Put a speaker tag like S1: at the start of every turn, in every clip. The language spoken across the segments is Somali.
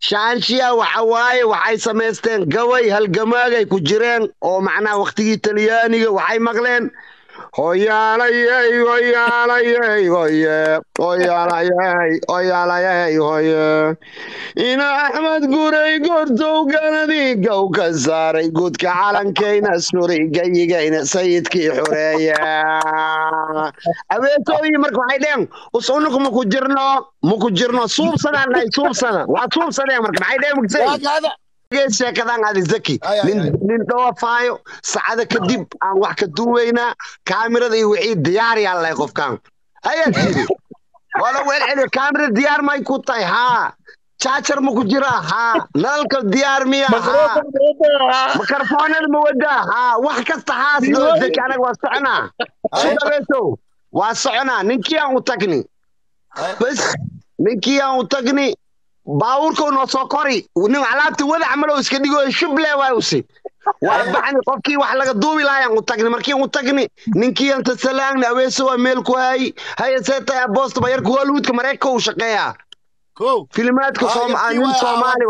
S1: shaanshiya waxa waaye waxay samaysteen gaway halgamaagay ku jireen oo macnaha wakhtigii talyaaniga waxay maqleen hoyaalayey hoyaalayey hoye hoyaalayey hoyaalayey hoye ina axmed guray gordow ganadii gow ka saaray guudka calankayna suray gayigayna sayidkii xoreeya abeetooyi marka waxay dheen usunuku maku jirno maku jirno suubsadaan dhahay suubsada waa suubsadeen marka maxay dheen mugsay sheekadan adi zaki nin dhawafaayo sacada kadib aan wax ka duuweynaa kaamirada iyo wixii diyaar yaa lahay qofkan ayaa tiri wala weel celiyo kaamirada diyaar may ku tahay haa jaajar ma ku jira haa nalalka diyaar miya haa makarfoonada ma wadaa haa wax kasta haas doo zaki anaga waa soconaa sudabeesow waa soconaa ninkii aan u tagni bas ninkii aan u tagni baabuurkau noo soo kori nin alaabta wada camalow iska dhigo shuble waay usi waa baxni qofkii wax laga duubi lahayan u tagni markiin u tagni ninkii anta salaagni aweeso waa meel ku hayi haya seetay aboosta bayarka hollywoodka mareykanka uu shaqeeyaa filimaadka nin soomaali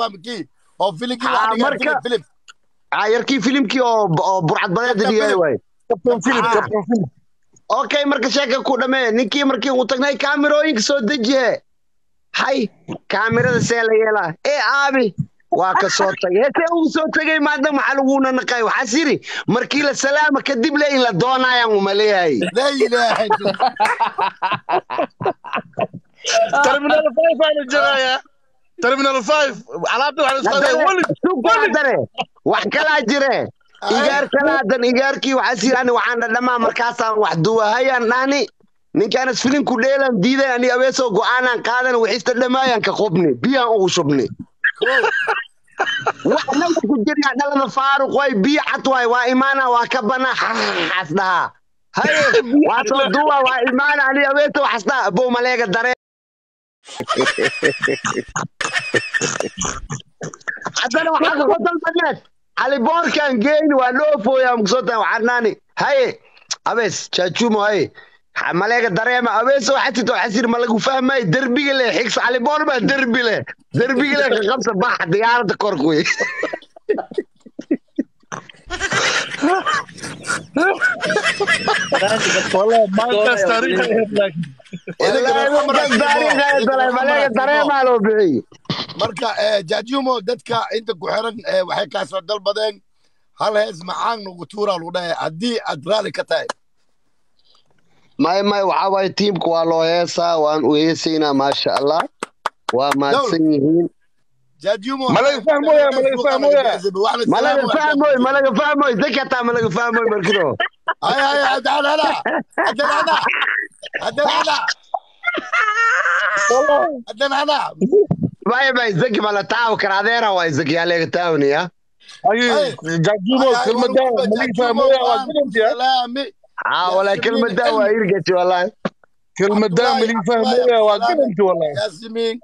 S1: waay yarkii filimkii oo burcad badeeda dhigay waay okay marka sheeka ku dhamee ninkii markii uu tagnay kaamirooyinka soo dejiye hay kaamirada see la yeelaa ee aabi waa ka soo tagay hesee ugu soo tegay maada maxaa laguna naqay waxaas yiri markii la salaama kadib le in la doonayaan uma leeyahay
S2: terminal five aanu joogayaa terminal five alaabta
S1: waxdare wax kalaa jire igaar kalaadan igaarkii waxaas yiri ani waxaan dhadhamaa markaasaan wax duwahayaan dhahni ninkaanas filinku dheelan diidan ani abeesoo go'aanaan qaadan wixista dhammaayaan ka qubni biyaan ugu shubni wax naga ku jiryaa dhalada faaruq way biyo cad waay waa imaana waa ka banaa xaas dhahaa haye waa soo duwa waa imaana ani abeeso waxas dhaha abow maleega daree haddana waxaa kasoo dalbaneed caliboorkan geyni waa dhoofooyaa mugsootan waxaanaani haye abees jaajuumo haye maleega dareema abeeso xasito xasir ma lagu fahmay derbiga le xigs caliboor baa derbi le derbiga le ka qabsa bax diyaarada korkuy maleega dareemaa loo bixiy
S3: marka jaajumo dadka inta ku xiran waxay kaa soo dalbadeen hal hees maxaan nagu tuuraa lagu dhahay haddii aad raali ka tahay
S1: may may waxaa waaye tiimka waa loo heesaa waan u heesaynaa maasha allah waa mahadsan yihiin
S2: malaga fahmoya malaga fahmoya
S1: malaga fahmoy malaga fahmoy dakataa malaga fahmoy markido
S3: ay ay adanana adanana adanana adanana
S1: may may zaki mala taaw kara adeera waay zaki aleega taawniya
S2: jajumo kelmada malaga fahmoya waa guduntiya
S1: aa walaa kelmada waa irgati wallahi
S2: kelmada malaga fahmoya waa gudunti wallahi
S3: yaasimiin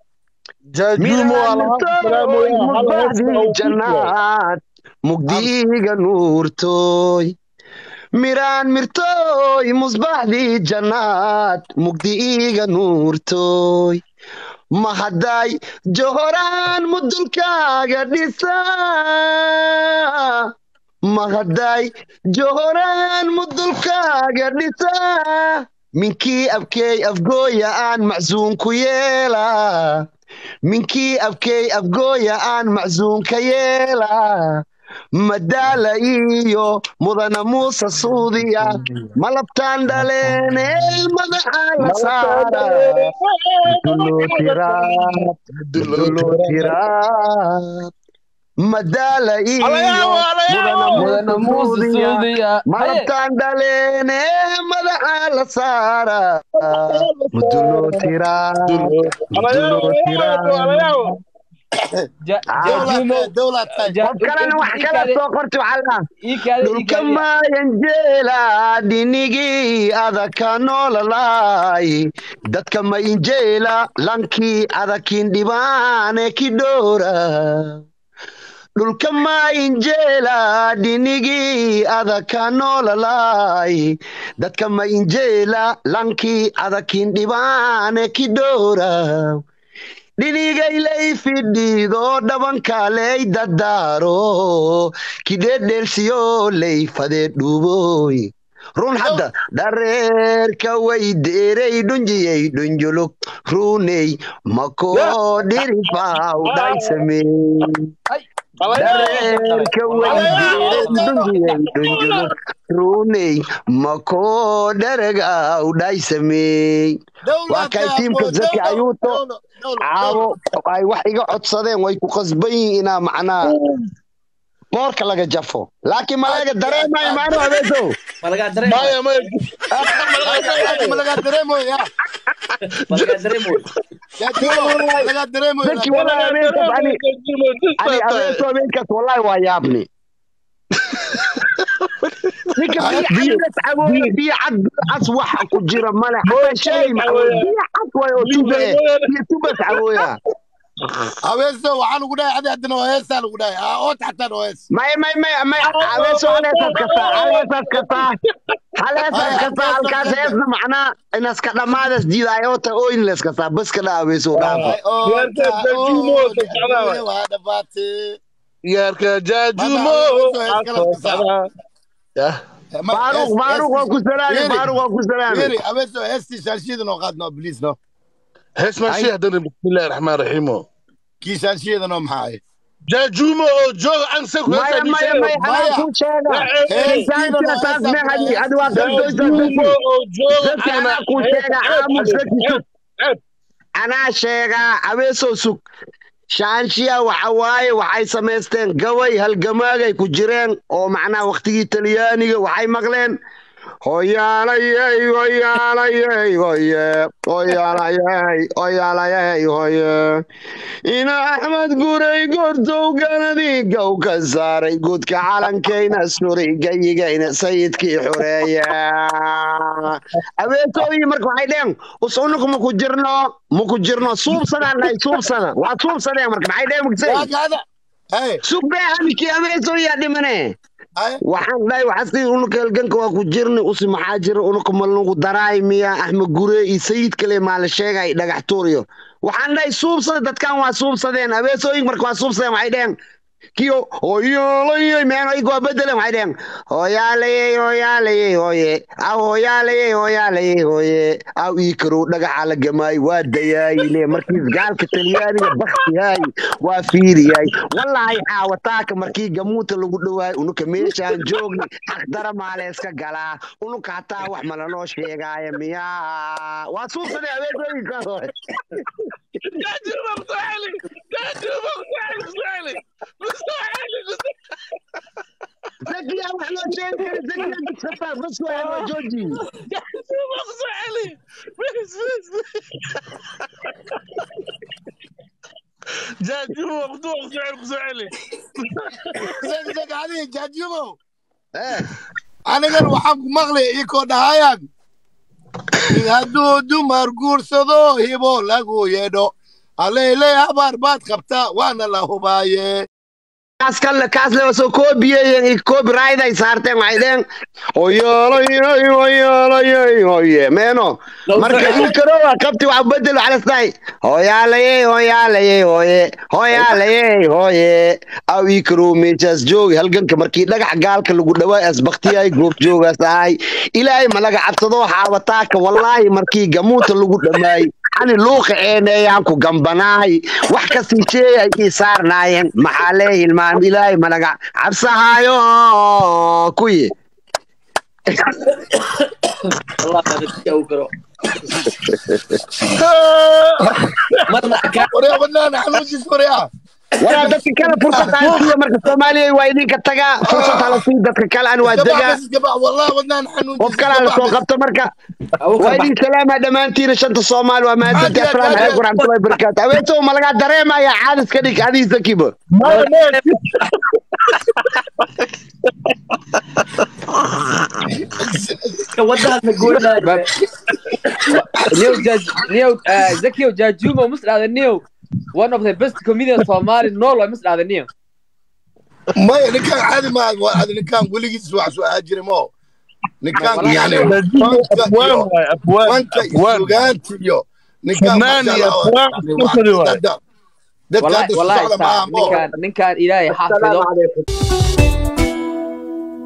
S1: janaad mugdiiga nuurtooy miraan mirtooy musbaxdii jannaad mugdiiga nuurtooy mahadday johoraan mudulkaaga dhisa mahadday johoraan mudulkaaga dhisa minkii abkeey afgooya aan macsuunku yeela minkii abkeey afgooya aan macsuunka yeela madaala iyo mudana muuse suudiya malabtaan dhaleene madaxa la saara duloo tiraad madaala iyo mudana muuse suudiya malabtaan dhaleene madaxa la saara muduloo tiraad muduloo tiraad qof kalena wax kala soo qorti dhulka maayan jeela dhinigii adaka noolalaay dadka ma injeela lankii adakin dhibaane ki dhoora dhulka maa injeela dhinigii adaka noolalaay dadka ma injeela lankii adakin dhibaane ki dhoora dhinigaylay fidhiido dhabankaley dadaaro kidhedheelsiyo ley fadee dhuuboy run hadda dhareerka way deerey dhunjiyey dhunjulug runey makoo dhirifaw dhaysamey dhareerka way deerey dhunjiyey dhunjulug runey makoo dharagaw dhaysamey waa kay tiimka zaki ayuuto caawo ay wax iga codsadeen way ku qasban yihiin inaa macnaa boorka laga jafo laakiin malaga dareemayo maano abeeso
S4: malagaa dareemayo
S2: maya maya
S3: malagaa dareemoya
S4: malagaa dareemayo
S3: malagaa dareemoya
S1: zaki wallahi habeenkaas ani ani abeeso habeenkaas wallahi waa yaabni ninka biyo cas cabooya biyo cad biyo cas waxa ku jira male xataa shay macabooya biyo cad waay oo tuba eh biyo tubas cabooya
S3: abeeso waxaa lagu dhahay adi haddana waa heesaa lagu dhahay aa ood xataan oo hees
S1: may may may may abeeso haleesaas kastaa haleesaas kastaa haleesaas kastaa halkaas heesna macnaa inaska dhammaadas jiidaayoota ooyinles kastaa bas ka dhaa abeeso dhaafa
S3: waa dhabaatee
S2: yaarka jaajumo
S1: faaruq faaruq waa ku salaami faaruq waa ku salaami
S3: Firi, abeeso heestii shaanshiida noo qaad noo bliis no
S2: hees maashii haddana bismillahi raxmaan raxiimo
S3: kii shaanshiida noo maxaa ahayd
S2: jaajumo oo joog ansa ku
S1: maya maya maya anaa kuu sheega insaantina taas mehadi adi waa
S2: jaajumo
S1: kaldoysa
S2: oo joog
S1: zaki anaa kuu sheega aamus zaki sug anaa sheegaa abeesoo sug shaanshiya waxa waaye waxay samaysteen gabay halgamaagay ku jireen oo macnaha waktigii talyaaniga waxay maqleen hoyaalayey hoyaalayey hoye hoyaalayey hoyaalayey hoye ina axmed guray gortow ganadii gow ka saaray guudka calankayna suray gayigayna sayidkii xoreeya abeetooyi marka waxay dheen usunuku maku jirno maku jirno suubsadaan dhahay suubsada waa suubsadeen marka maxay dheen mugsay
S3: waa gaada hey
S1: sugbeehanikii abeetooyaa dhimane
S3: hey
S1: waxaan dhahay waxasi unuka halganka waa ku jirni usi maxaa jira unuka malnugu daraay miya axmed gure iyo sayid kale maa la sheegay dhagax tuuriyo waxaan dhahay suubsada dadkan waa suubsadeen abeesooyin marka waa suubsadeen waxay dheheen kiyo hoyaalayey meen aygu waa bedelen waxay dheheen hoyaalayey hoyaalayey hoye aw hoyaalayey hoyaalayey hoye aw ii karow dhagaxa la gamaay waa dayaayile markiis gaalka talyaaniga baktiyaay waa fiiriyay wallaahi caawataaka markii gamuuta lagu dhawaay unuka meeshaan joogni xaqdara maaleeska galaa unuka hataa wax malanoo sheegaaya miyaa waa suubsaday abeesooyinkaas hore
S2: jaajumo mustacili jaajumo mustacili mustacili
S1: zakiya wax loo sheegi kara zakiya dugsataa bas waa waa jooji
S2: jaajumo mustacili bis bis jaajumo mustacili mustacili
S3: zag zag adiga jaajumo
S1: eh
S3: anigan waxaan ku maqlay ikoo dhahayaan hadduu dumar guursado hibo lagu yeedho aleyle habaar baad qabtaa waana la hubaaye
S1: kaas kale kaas le soo koobiyeen i copyright ay saarteen waxay dheen hoyaalayey hoyaalayey hoye meeno marka ii karowa qabti wax bedel waxa lasdahay hoyaalayey hoyaalayey hoye hoyaalayey hoye aw ii karow meeshaas joogi halganka markii dhagax gaalka lagu dhawaay asbaktiyay goob joogaas ahay ilaahay malaga cabsado xaabataaka wallaahi markii gamuuta lagu dhamaay ani luuqa eeneeyaan ku gambanaay wax kasii sheegay ii saarnaayeen maxaa lee hilmaan ilaahay malaga cabsahaayo kuyi
S4: والله هذا الشيء وقرا مرة كان
S3: waryaa badnaana xanuunjis waryaa
S1: walaa dadka kale fursad aan siiya marka soomaaliya waa idinka tagaa fursad hala sii dadka kale aan waa degaa
S3: iskabax wallah badnaana xanuunjis
S1: qof kale la soo qabto marka waa idin salaama dhammaantiina shanta soomaali waa mahadsanti assalaamu calaykum waraxmatullahi wabarakaatu haweentow ma lagaa dareemaya caadis ka dhig adii zakiba
S4: ودها نقول
S5: Neo Jaj Neo uh, Zakio Jajuma must have Neo one of the best comedians Somali no lo must have Neo
S3: maya ninkaan caadi maa waa ninkaan weligiis wax soo aajiri mo ninkaan yani
S2: jaajumo afwaan waay afwaan
S3: fanka iyo
S2: afwaan
S3: sugaanta iyo ninkaan
S2: Fannaan
S3: masha
S2: iyo
S3: Allah,
S2: fannaan
S3: yani
S2: isku fadhi
S3: waa
S2: waaye.
S3: dadka dadka
S5: والله
S3: hadda
S5: والله
S3: socda maaha
S5: ninkaan ninkaan ilaahay xafido
S1: asalaamu calaykum